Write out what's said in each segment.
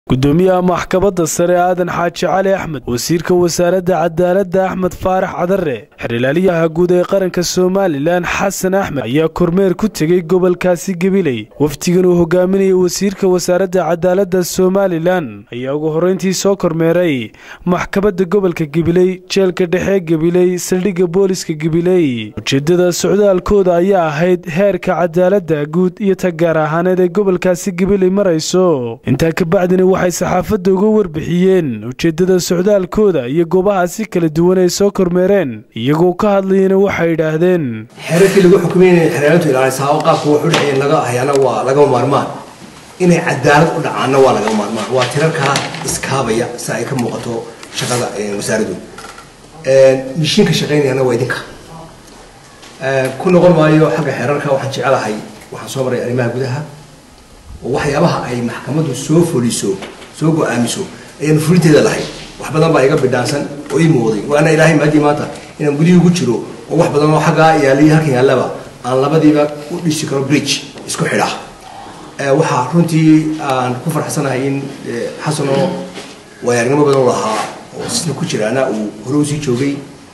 gudoomiyaha maxkamadda sare aadan xaaji cali axmed wasiirka wasaaradda cadaaladda axmed faarax cadare xerhilaaliyaha guud ee qaranka somalilan xasan axmed ayaa kormeer ku tegey gobolkaasi gabiley wafdigan uu hogaaminayay wasiirka wasaaradda cadaaladda somalilan ayaa ugu horreyntii soo kormeeray maxkamadda gobolka gabiley jeelka dhexe gabiley saldhigga booliska gabiley ujeedada socdaalkooda ayaa ahayd heerka cadaaladda guud iyo ta gaar ahaaneed ee gobolkaasi gabiley marayso intaa kabacdina waxay saxaafadda uga warbixiyeen ujeeddada socdaalkooda iyo goobahaasi kala duwan ay soo kormeereen iyagoo ka hadlayana waxay yidhaahdeen xeerarkii lagu xukumayna xeeraalintu ilaalisaa oo qaabka wax u dhexeeya laga hayaana waa lagama maarmaan inay cadaalad u dhacaanna waa lagama maarmaan waa tirarkaa iskaabaya si ay ka muuqato shaqada wasaaraddu mishiinka shaqaynayana waa idinka ku noqon maayo xagga xeerarka waxaan jecelahay waxaan soo maray arrimaha gudaha oo waxyaabaha ay maxkamaddu soo fuliso soo go-aamiso ayaanu fulinteeda lahayn wax badan baa iga bidhaansan oo ii muuqday waana ilaahay maadii maanta inaan gudihii ugu jiro oo wax badan oo xaggaa yaalla iyo halkan yaallaba aan labadiiba u dhisi karo bridge isku xidha waxaa runtii aan ku farxsanahay in xasanoo waayaarnimo badan u lahaa oo sisna ku jiraana uu hore usii joogay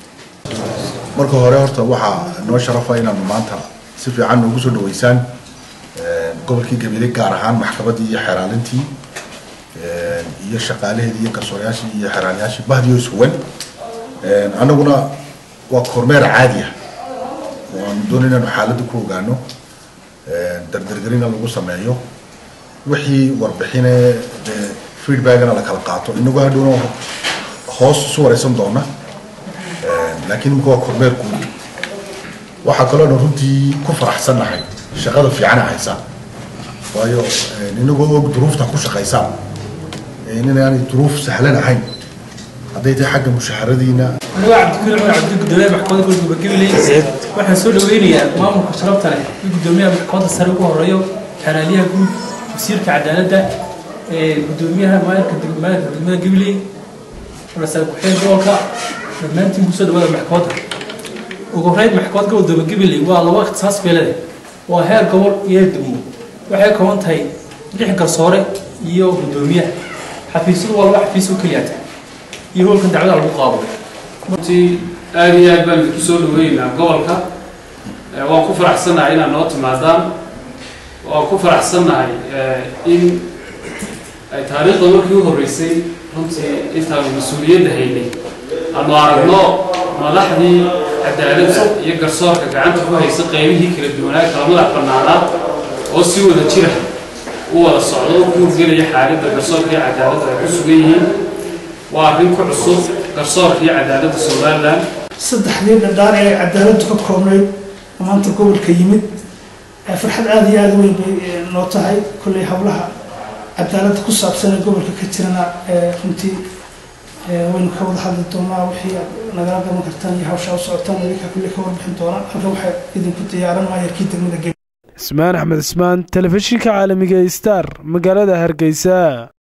marka hore horta waxaa noo sharafa inaanu maanta si fiican noogu soo dhaweysaan gobolkii gabiley gaar ahaan maxkamaddii iyo xeeraalintii iyo shaqaalaheedii iyo garsoorayaashii iyo xeeraalayaashii bahdiyo ishuwan annaguna waa kormeer caadi ah oo aanu doonay inaanu xaaladda ku ogaano dardargerina lagu sameeyo wixii warbixine feedbackna la kala qaato inagoo hadhowna hoos isu wareysan doona laakiin imika waa kormeer guud waxaa kaloo dhan runtii ku faraxsannahay shaqada fiicana haysaa waayo inagoo og duruufta ku shaqaysaan inaanay duruuf sahlan ahayn hadday tahay xagga mushaharadiina anigo cabdikuli cumar cabdi gudoomiyaha maxkamadda gobolka gabiley waxaan soo dhaweynayaa maamulka sharafta leh iyo gudoomiyaha maxkamadda sare ugu horeeyo xeeraaliyaha guud wasiirka cadaaladda gudoomiyaha maayarka maayarka degmada gabiley rasaal ku-xigeen gobolka dhammaantiin kusoo dhawaada maxkamadda ugu horeyn maxkamad gobol dooba gabiley waa laba ikhtisaas beelade waa heer gobol iyo heer degmo waxay kooban tahay lix garsoore iyo gudoomiyaha xafiisyadu waa laba xafiis oo keliyaata iyo hoolkan dacwada lagu qaado runtii aad iyo aad baan idinku soo dhaweynaynaa gobolka waan ku faraxsannahay inaad noo timaadaan waan ku faraxsannahay in ay taariikhda markii u horreysay runtii intaanu mas-uuliyadda haynay aanu aragno madaxdii cadaaladda iyo garsoorka gacanta ku haysa qaybihii kala duwanaa kala madax bannaanaa oo si wada jira u wada socdo oo ku hurgelaya xaaladda garsoorka iyo cadaaladda ay ku sugan yihiin waa arrin ku cusub garsoorka iyo cadaaladda somalilan saddexdii dhadhaan ee cadaaladdu ka koobnayd maanta gobolka yimid farxad aada iyo aada weyn bay noo tahay kolley howlaha cadaaladda ku saabsan ee gobolka ka jirana runtii waynu ka wada hadli doonaa wixii nagala gaban kartaan iyo hawshaa u socotaan idinka kulley ka warbixin doonaa halka waxaa idinku diyaaran maayarkii degmada ismaan axmed ismaan telefishinka caalamiga star magaalada hargeysa